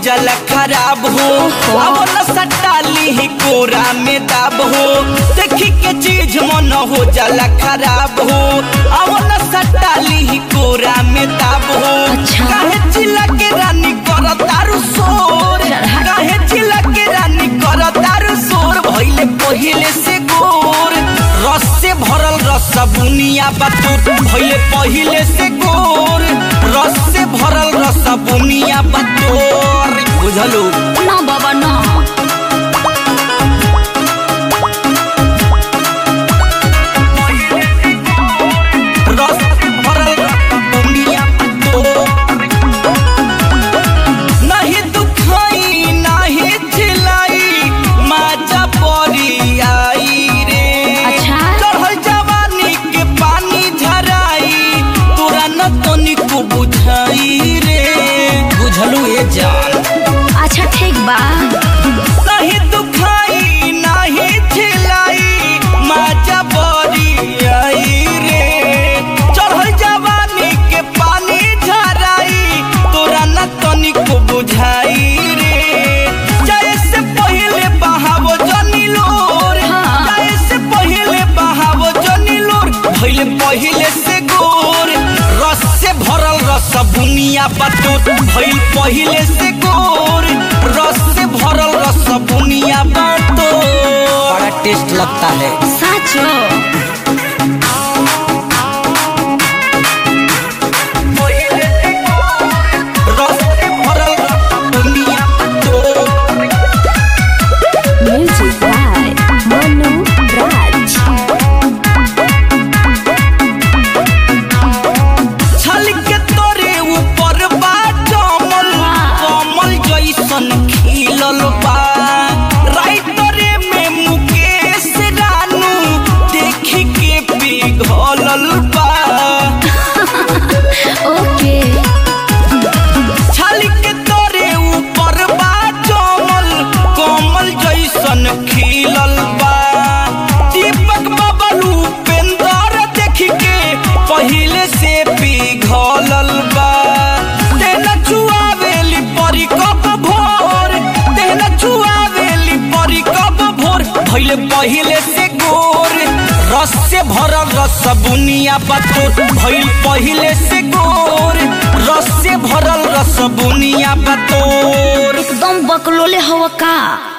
जाला खराब हो अब न सटाली ही कोरा में दाब हो देखी के चीज मन हो जाला खराब हो अब न सटाली ही कोरा में दाब हो अच्छा। काहे चिल्ला के रानी कर तारू शोर काहे चिल्ला के रानी कर तारू शोर भइले पहिले से गोर रस से भरल रस बुनिया बतूत भइले पहिले से गोर रस से भरल रस बुनिया बतोर बुझलू ना बाबा ना रस से भरल रस बुनिया बतोर नहीं दुखाई नहीं चिल्लाई माजा परी आई रे अच्छा। चढ़ल जवानी के पानी झराई तोरा न तनिको बुझाई रे बुझलू ए जान अच्छा ठीक बा नहीं दुखाई नहीं चिल्लाई माजा परी आई रे चढ़ल जवानी के पानी झराई तोरा न तनिको बुझाई रे जैसे पहिले बहावो जनी लोर हाँ। जैसे पहिले बहावो जनी लोर भइले पहिले से गोर रस से भरल रस बुनिया बतूत भइल पहिले से गोर रस से भरल रस बुनिया बतूत बड़ा टेस्ट लगता है साचो रस से भरल रस बुनिया बतूत म्यूजिक बाय मनु राज छल के तोरे ऊपर बा कमल कमल जैसन खिलल बा राइटरे में मुकेश रानू देखी के पिघलल बा ओके छल के तोरे ऊपर बा कमल कमल जैसन खिलल बा दीपक बबलू पेंदर देख के पहिले से पिघलल बा तेना चुआवेली परी कब भोर तेना चुआवेली परी कब भोर भइले पहिले से गोर रस से भरल रस बुनिया बतोर भइल पहिले से गोर रस से भरल रस बुनिया बतोर एकदम बकलोले हवा का